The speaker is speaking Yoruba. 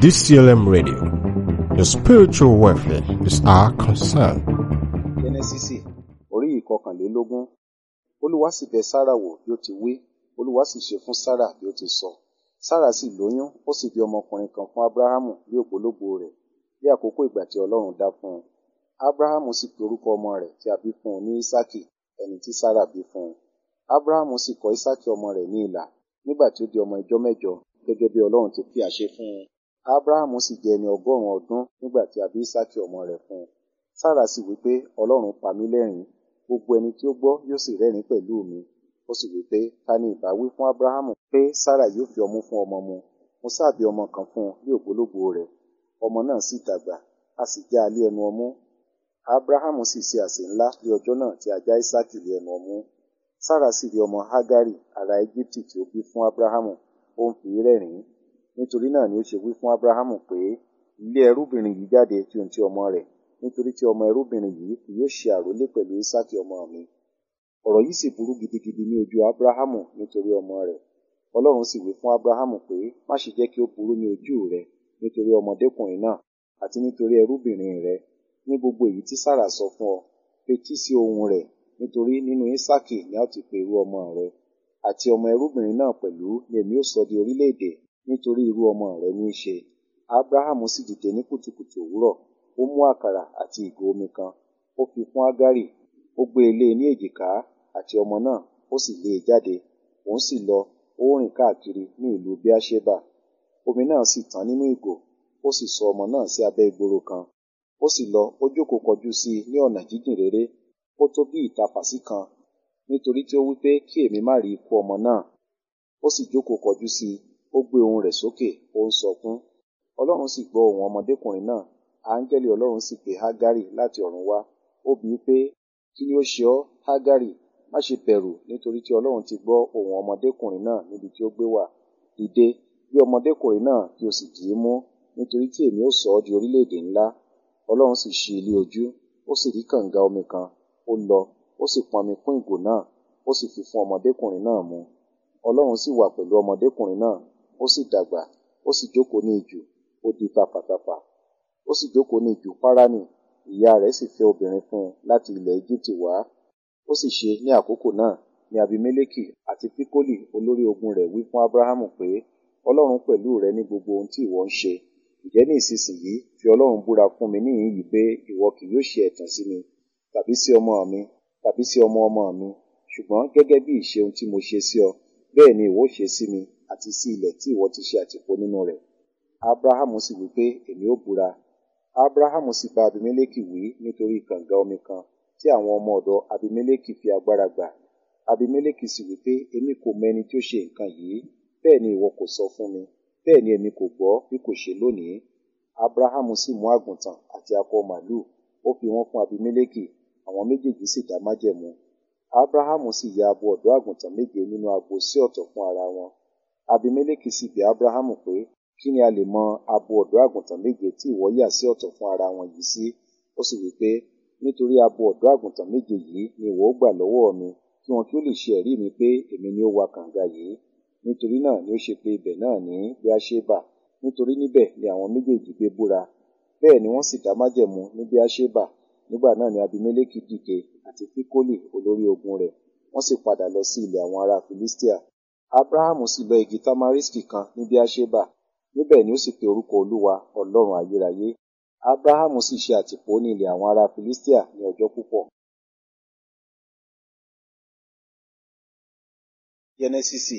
DCLM Radio. Your spiritual welfare is our concern. jẹ́nẹ́sísì orí ìkọkànlélógún olúwa sì bẹ̀ sára wò bí ó ti wí olúwa sì ṣe fún sára bí ó ti sọ sára sì lóyún ó sì bí ọmọkùnrin kan fún abrahamu bí ògbólógbò rẹ̀ bí àkókò ìgbà tí ọlọ́run dá fún un abrahamu sì pe orúkọ ọmọ rẹ̀ tí a bí fún un ní isaki ẹni tí sára bí fún un abrahamu sì kọ isaki ọmọ rẹ̀ ní ilà nígbà tí ó di ọmọ ijọ́ mẹ́jọ gẹ́gẹ́ bí ọlọ́run ti fi àṣẹ fún un abrahamu sì jẹ́ ẹni ọgọ́rùn-ún ọdún nígbà tí a bí isaki ọmọ rẹ̀ fún un sára sì wí pé ọlọ́run pa mí lẹ́rìn gbogbo ẹni tí ó gbọ́ yóò sì rẹ́rìn pẹ̀lú mi ó sì wí pé ta ni ìbá wí fún abrahamu pé sára yóò fi ọmú fún ọmọ mu mo sáàbí ọmọ kan fún un ní ògbólógbò rẹ̀ ọmọ náà sì dàgbà a sì já a lé ẹnu ọmú abrahamu sì ṣe àsè ńlá ní ọjọ́ náà tí a já isaki lé ẹnu ọmú sára sì rí ọmọ hagari ará egypti tí ó bí fún abrahamu ó ń fi í rẹ́rìn nítorí náà ni ó ṣe wí fún abrahamu pé ilé ẹrúbìnrin yìí jáde tí ohun ti ọmọ rẹ̀ nítorí tí ọmọ ẹrúbìnrin yìí kì yóò ṣe àrólé pẹ̀lú isaki ọmọ mi ọ̀rọ̀ yìí sì burú gidigidi ní ojú abrahamu nítorí ọmọ rẹ̀ ọlọ́run sì wí fún abrahamu pé má ṣe jẹ́ kí ó burú ní ojú rẹ nítorí ọmọdékùnrin náà àti nítorí ẹrúbìnrin rẹ ní gbogbo èyí tí sára sọ fún ọ fetí sí ohùn rẹ̀ nítorí nínú isaki ni a ó ti pe irú ọmọ rẹ àti ọmọ ẹrúbìnrin náà pẹ̀lú ni èmi ó sọ di orílẹ̀-èdè nítorí irú ọmọ rẹ ní í ṣe abrahamu sì dìde ní kùtùkùtù òwúrọ̀ ó mú àkàrà àti ìgò omi kan ó fi fún agari ó gbé e lé e ní èjìká àti ọmọ náà ó sì lé e jáde òun sì lọ ó rìn káàkiri ní ìlú beersheba omi náà sì tán nínú ìgò ó sì sọ ọmọ náà sí abẹ́ ìgboro kan ó sì lọ ó jókòó kọjú sí i ní ọ̀nà jíjìn réré ó tó bí ìtapàsí kan nítorí tí ó wí pé kí èmi má rí ikú ọmọ náà ó sì jókòó kọjú sí i ó gbé ohùn rẹ̀ sókè ó ń sọkún ọlọ́run sì gbọ́ ohùn ọmọdékùnrin náà áńgẹ́lì ọlọ́run sì pe hágárì láti ọ̀run wá ó bi í pé kí ni ó ṣe ọ́ hágárì má ṣe bẹ̀rù nítorí tí ọlọ́run ti gbọ́ ohùn ọmọdékùnrin náà níbi tí ó gbé wà dìde bí ọmọdékùnrin náà kí o sì dì í mú nítorí tí èmi ó sọ ọ́ di orílẹ̀-èdè ńlá ọlọ́run sì ṣí ilé ojú ó sì rí kànga omi kan ó lọ ó sì pọnmi kún ìgò náà ó sì fi fún ọmọdékùnrin náà mu ọlọ́run sì wà pẹ̀lú ọmọdékùnrin náà ó sì dàgbà ó sì jókòó ní ijù ó di tafàtafà ó sì jókòó ní ijù páránì ìyá rẹ̀ sì fẹ́ obìnrin fún un láti ilẹ̀ Íjíbítì wá ó sì ṣe ní àkókò náà ní abimeleki àti pikoli olórí ogun rẹ̀ wí fún abrahamu pé ọlọ́run pẹ̀lú rẹ ní gbogbo ohun tí ìwọ ń ṣe ǹjẹ́ ní ìsinsìnyí fi ọlọ́run búra fún mi níhìn yìí pé ìwọ kì yóò ṣe ẹ̀tàn sí mi tàbí sí ọmọ mi tàbí sí ọmọ ọmọ mi ṣùgbọ́n gẹ́gẹ́ bí ìṣe ohun tí mo ṣe sí ọ bẹ́ẹ̀ ni ìwọ ṣe sí mi àti sí ilẹ̀ tí ìwọ ti ṣe àtìpó nínú rẹ̀ abrahamu sì wí pé èmi ó búra abrahamu sì bá abimeleki wí nítorí kànga omi kan tí àwọn ọmọ ọ̀dọ̀ abimeleki fi agbára gbà abimeleki sì wí pé èmi kò mọ ẹni tí ó ṣe nǹkan yìí bẹ́ẹ̀ ni ìwọ kò sọ fún mi bẹ́ẹ̀ ni èmi kò gbọ́ bí kò ṣe lónìí abrahamu sì mú àgùntàn àti akọ màlúù ó fi wọ́n fún abimeleki àwọn méjèèjì sì dá májẹ̀mú abrahamu sì ya abo ọ̀dọ́ àgùntàn méje nínú agbo sí ọ̀tọ̀ fún ara wọn abimeleki sì bi abrahamu pé kí ni a lè mọ abo ọ̀dọ́ àgùntàn méje tí ìwọ yà sí ọ̀tọ̀ fún ara wọn yìí sí ó sì wí pé nítorí abo ọ̀dọ́ àgùntàn méje yìí ni ìwọ ó gbà lọ́wọ́ mi kí wọn kí ó lè ṣe ẹ̀rí mi pé èmi ni ó wa kànga yìí nítorí náà ni ó ṣe pé ibẹ̀ náà ní beersheba nítorí níbẹ̀ ni àwọn méjèèjì gbé búra bẹ́ẹ̀ ni wọ́n sì dá májẹ̀mú ní beersheba nígbà náà ni abimeleki dìde àti fikoli olórí ogun rẹ̀ wọ́n sì padà lọ sí ilẹ̀ àwọn ará filistia abrahamu sì lọ igi tamariski kan ní beersheba níbẹ̀ ni ó sì pe orúkọ olúwa ọlọ́run ayérayé abrahamu sì ṣe àtìpó ní ilẹ̀ àwọn ará filistia ní ọjọ́ púpọ̀. jẹ́nẹ́sísì